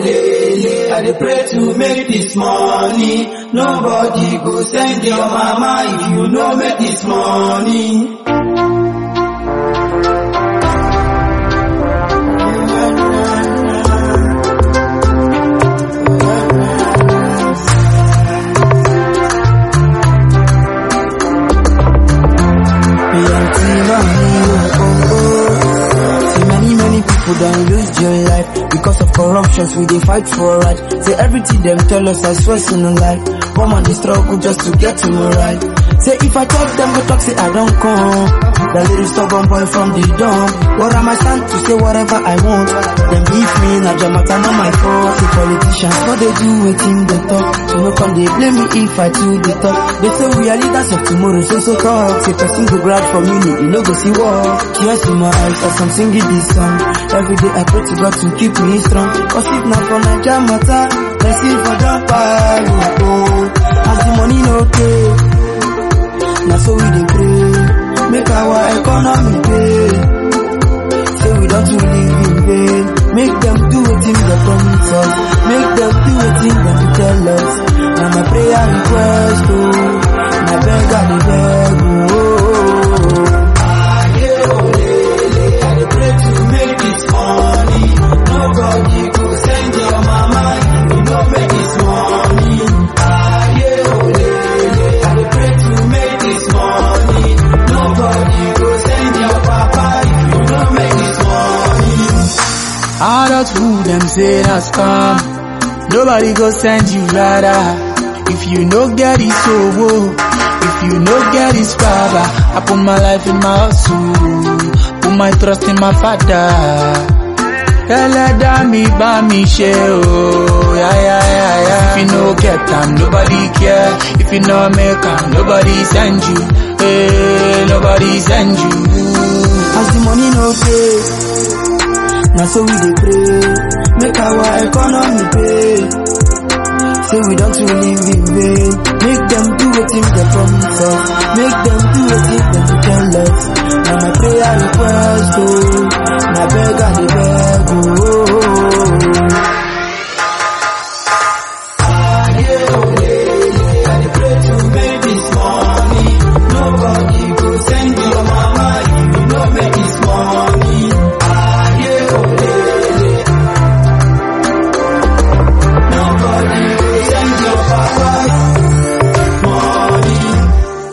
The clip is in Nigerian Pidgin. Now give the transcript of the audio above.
lele, I dey pray to make this money. Nobody go send your mama if you no make this money. See many many people don't lose their life because of corruptions we dey fight for right. Say everything them tell us I swear to no lie. One man dey struggle just to get to my right. Say if I talk them go talk say I don't come. That little stubborn boy from the dump. What am I stand to say whatever I want? Them beef me na jamata not my fault. See politicians what they do wetin they talk. So no come they blame me if I too the talk. They say we are leaders of tomorrow so so talk. Say person go grab from me you no go see war. Tears in my eyes as I'm singing this song. Every day I pray to God to keep me strong. Cause if not for Naija matter, let's see for jump oh, oh. As the money no pay, now so we dey pray. Make our economy pay. Say we don't to live in vain. Make them do wetin they promise us. Make them do wetin them tell us. Now my prayer request oh, my beg I dey beg oh. Aye, oh, lele, I dey pray to make this money. Nobody go send your mama if you no make this money. Aye, oh, lele, I dey pray to make this money. Nobody go send your papa if you no make this money. Adulthood, them say that's scam. Nobody go send you ladder. If you no get it, so whoa. If you no get it, father. I put my life in my hustle. Put my trust in my father. Ẹlẹ́dàá mi bá mi ṣe o, ya ya ya ya. If you no get am, nobody care. If you no make am, nobody send you. Hey, nobody send you. As the money no pay, now so we dey pray. Make our economy pay. Say we don't to live in vain. Make them do wetin they promise us. Make them do wetin them tell us. Now my prayer request oh, na beg I dey beg oh.